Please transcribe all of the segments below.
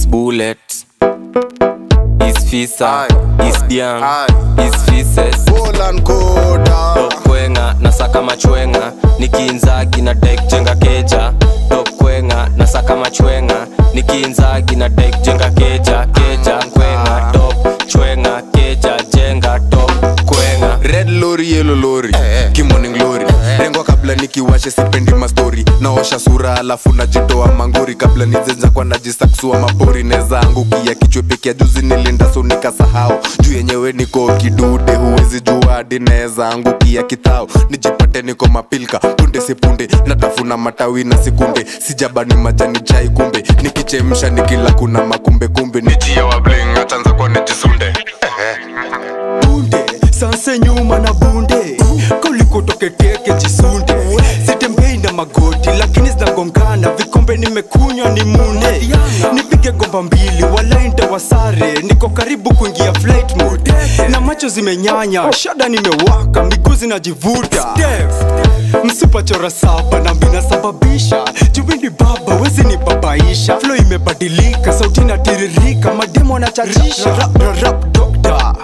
is bullet is fisa Aye. is diang Aye. is fises Poland Koda tokwenga nasaka machwenga nikiinzagi na dek jenga keja tokwenga nasaka machwenga nikiinzagi na dek jenga keja keja kwenga top chwenga keja jenga top kwenga red lori yellow lori kimoning lori rengwa kabla nikiwashe sipendi mastori naosha sura alafu najitoa mangori kabla nizenza kwa najisaksua mapori neza angukia kichwe peke ya juzi nilinda so nikasahau juu yenyewe niko kidude huwezi jua hadi neza angukia kithao nijipate niko mapilka punde sipunde natafuna matawi na sikunde sijabani majani chai kumbe nikichemsha nikila kuna makumbe kumbe nijie wa bling achanza kwa nijisunde bunde sanse nyuma na bunde kulikotoketeke jisunde sitembei na magoti lakini zinagongana vikombe nimekunywa ni mune nipige gomba mbili walainda wasare niko karibu kuingia flight mode na macho zimenyanya shada nimewaka miguu zinajivuta msupachora saba na minasababisha juwini baba wezi ni babaisha flo imebadilika sauti inatiririka mademo anachachisha rap, rap, rap, doctor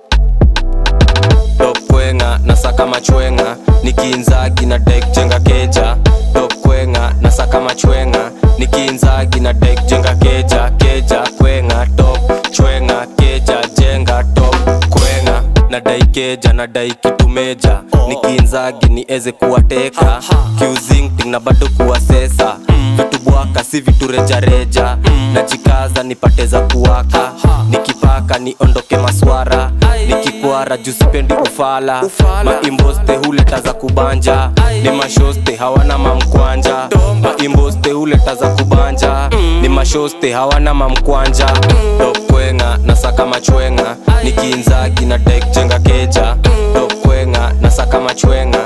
tokwenga nasaka machwenga nikiinzagi na dek jenga keja tokwenga nasaka machwenga nikiinzagi na dek jenga keja keja kwenga top chwenga keja jenga top kwenga nadai keja nadai kitumeja nikiinzagi nieze kuwateka kiuzingting na bado kuwasesa vitu bwaka si vitu rejareja najikaza nipate za kuwaka nikipaka niondoke maswara nikikwara juu sipendi ufala maimboste huleta za kubanja ni mashoste hawana mamkwanja maimboste huleta za kubanja ni mashoste hawana mamkwanja tokwenga nasaka machwenga nikiinzagi na dek jenga keja tokwenga nasaka machwenga